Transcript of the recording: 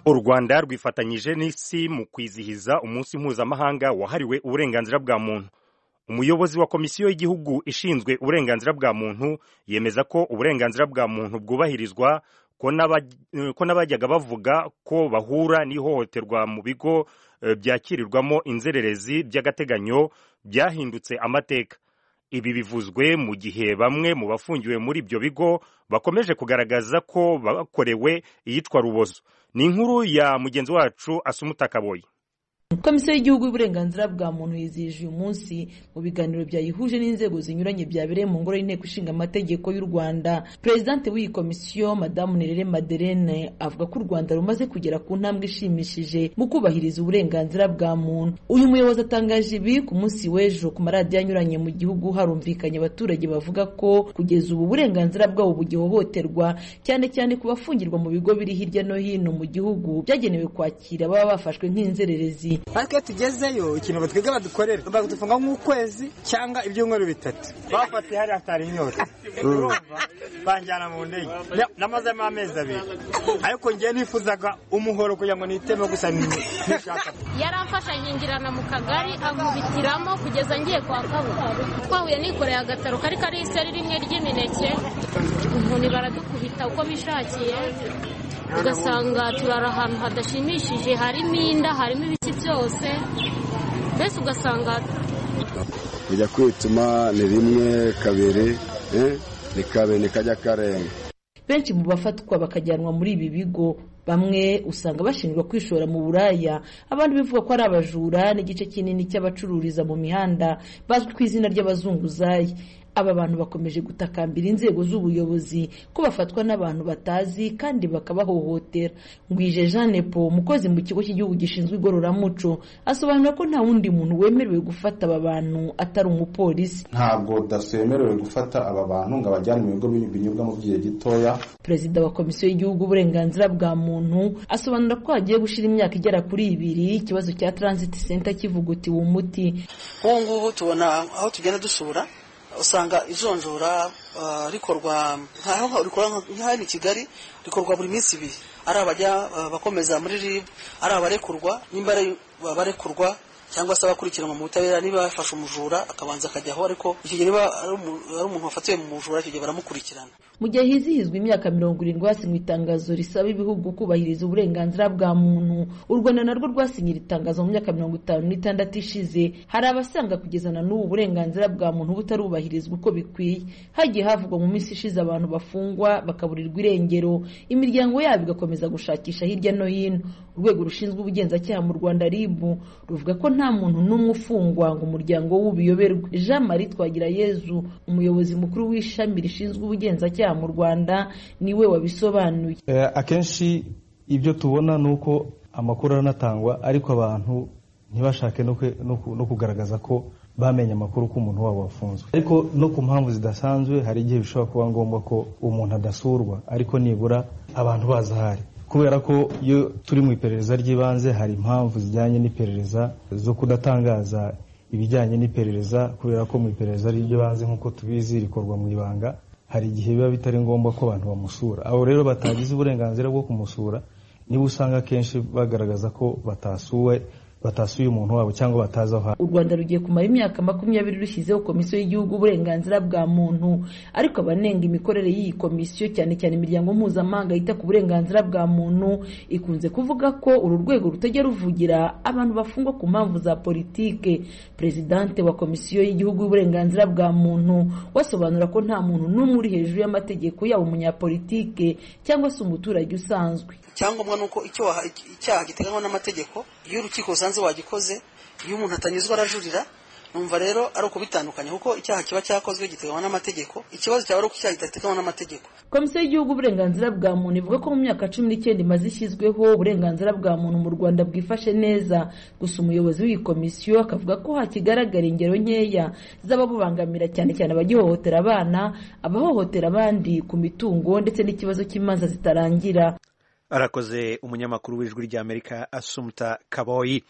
u Rwanda rwifatanyije n'isi mu kwizihiza umunsi mpuzamahanga wahariwe uburenganzira bwa muntu umuyobozi wa komisiyo y'igihugu ishinzwe uburenganzira bwa muntu yemeza ko uburenganzira bwa muntu bwubahirizwa ko n'abajyaga bavuga ko bahura n'ihohoterwa mu bigo byakirirwamo inzererezi by'agateganyo byahindutse amateka ibi bivuzwe mu gihe bamwe mu bafungiwe muri ibyo bigo bakomeje kugaragaza ko bakorewe iyicwa rubozo ni inkuru ya mugenzi wacu asumuta kaboyi komisiyo y'igihugu y'uburenganzira bwa muntu yizihije uyu munsi mu biganiro byayihuje n'inzego zinyuranye byabereye mu ngoro y'inteko ishinga amategeko y'u rwanda perezidante w'iyi komisiyo madamu nerere maderene avuga ko u rwanda rumaze kugera ku ntambwe ishimishije mu kubahiriza uburenganzira bwa muntu uyu muyobozi atangaje ibi ku munsi w'ejo ku maradiyo anyuranye mu gihugu harumvikanye abaturage bavuga ko kugeza ubu uburenganzira bwabo bugihohoterwa cyane cyane ku bafungirwa mu bigo biri hirya no hino mu gihugu byagenewe kwakira baba bafashwe nk'inzererezi ariko iyo tugezeyo ikintu batwiga badukorera badufunga nk'ukwezi cyangwa ibyumweru bitatu bafatiye hari hatari inyota banjyana mu ndege namazemo amezi abiri ariko ngewe nifuzaga umuhoro kugira ngo niteme gusa nishaka yari afashanyingirana mu kagari ankubitiramo kugeza ngiye kwa kabura twahuye nikoreye agataro kari kariho iseri rimwe ry'imineke umuntu baradukubita uko bishakiye ugasanga turara ahantu hadashimishije harimo inda harimo ibiki byose mbese ugasanga kujya kwituma ni rimwe kabiri ni kabiri kajya karenga benshi mu bafatwa bakajyanwa muri ibi bigo bamwe usanga bashinjwa kwishora mu buraya abandi bivuga ko ari abajura n'igice kinini cy'abacururiza mu mihanda bazwi ku izina ry'abazunguzayi aba bantu bakomeje gutakambira inzego z'ubuyobozi ko bafatwa n'abantu batazi kandi bakabahohotera ngwije jeanne po umukozi mu kigo cy'igihugu gishinzwe igororamuco asobanura ko nta wundi muntu wemerewe gufata aba bantu atari umupolisi ntabwo daso yemerewe gufata aba bantu ngo abajyane mu bigo binyobwa mu gihe gitoya perezida wa komisiyo y'igihugu uburenganzira bwa muntu asobanura ko hagiye gushyira imyaka igera kuri ibiri ikibazo cya transit center kivugutiwe umuti nk'ubu ngubu tubona aho tugenda dusura usanga ijonjora rikorwa nk'aho i kigali rikorwa buri minsi ibiri ari abajya bakomeza muri rib ari abarekurwa nimba ari abarekurwa cyangwa se abakurikiranwa mu butabera niba bafashe umujura akabanza akajyaho ariko icyo gihe niba ari umuntu wafatiwe mu mujura icyo gihe baramukurikirana mu gihe hizihizwa imyaka mirongo irindwi hasinywe itangazo risaba ibihugu kubahiriza uburenganzira bwa muntu u rwanda narwo rwasinye iri tangazo mu myaka mirongo itanu n'itandatu ishize hari abasanga kugeza na n'ubu uburenganzira bwa muntu butarubahirizwa uko bikwiye hagiye havugwa mu minsi ishize abantu bafungwa bakaburirwa irengero imiryango yabo igakomeza gushakisha hirya no hino urwego rushinzwe ubugenzacyaha mu rwanda rib ruvuga ko nta muntu n'umwe ufungwa ngo umuryango w'ubuyoberwe jean marie twagirayezu umuyobozi mukuru w'ishami rishinzwe ubugenzacyaha mu rwanda niwe wabisobanuye akenshi ibyo tubona ni uko amakuru aranatangwa ariko abantu ntibashake no kugaragaza ko bamenye amakuru ko umuntu wabo wafunzwe ariko no ku mpamvu zidasanzwe hari igihe bishobora kuba ngombwa ko umuntu adasurwa ariko nibura abantu bazahari kubera ko iyo turi mu iperereza ry'ibanze hari impamvu zijyanye n'iperereza zo kudatangaza ibijyanye n'iperereza kubera ko mu iperereza ry'ibanze nk'uko tubizi rikorwa mu ibanga hari igihe biba bitari ngombwa ko abantu bamusura abo rero batagize uburenganzira bwo kumusura niba usanga akenshi bagaragaza ko batasuwe batasuye umuntu wabo cyangwa batazi aho u rwanda rugiye kumara imyaka makumyabiri rushyizeho komisiyo y'igihugu uburenganzira bwa muntu ariko abanenga imikorere y'iyi komisiyo cyane cyane imiryango mpuzamahanga yita ku burenganzira bwa muntu ikunze kuvuga ko uru rwego rutajya ruvugira abantu bafungwa ku mpamvu za politike perezidante wa komisiyo y'igihugu y'uburenganzira bwa muntu wasobanura ko nta muntu n'umwe uri hejuru y'amategeko yaba umunyapolitike cyangwa se umuturage usanzwe icyangombwa ni uko icyaha giteganywa n'amategeko iyo urukiko rusanze wagikoze iyo umuntu atanyuzwa arajurira numva rero ari ukubitandukanya kuko icyaha kiba cyakozwe giteganywa n'amategeko ikibazo cyaba ari uko icyaha kidateganywa n'amategeko komisiyo y'igihugu uburenganzira bwa muntu ivuga ko mu myaka cumi n'icyenda imaze ishyizweho uburenganzira bwa muntu mu rwanda bwifashe neza gusa umuyobozi w'iyi komisiyo akavuga ko hakigaragara ingero nkeya z'ababubangamira cyane cyane abagihohotera abana abahohotera abandi ku mitungo ndetse n'ikibazo cy'imanza zitarangira arakoze umunyamakuru w'ijwi ry'amerika asumuta kaboyi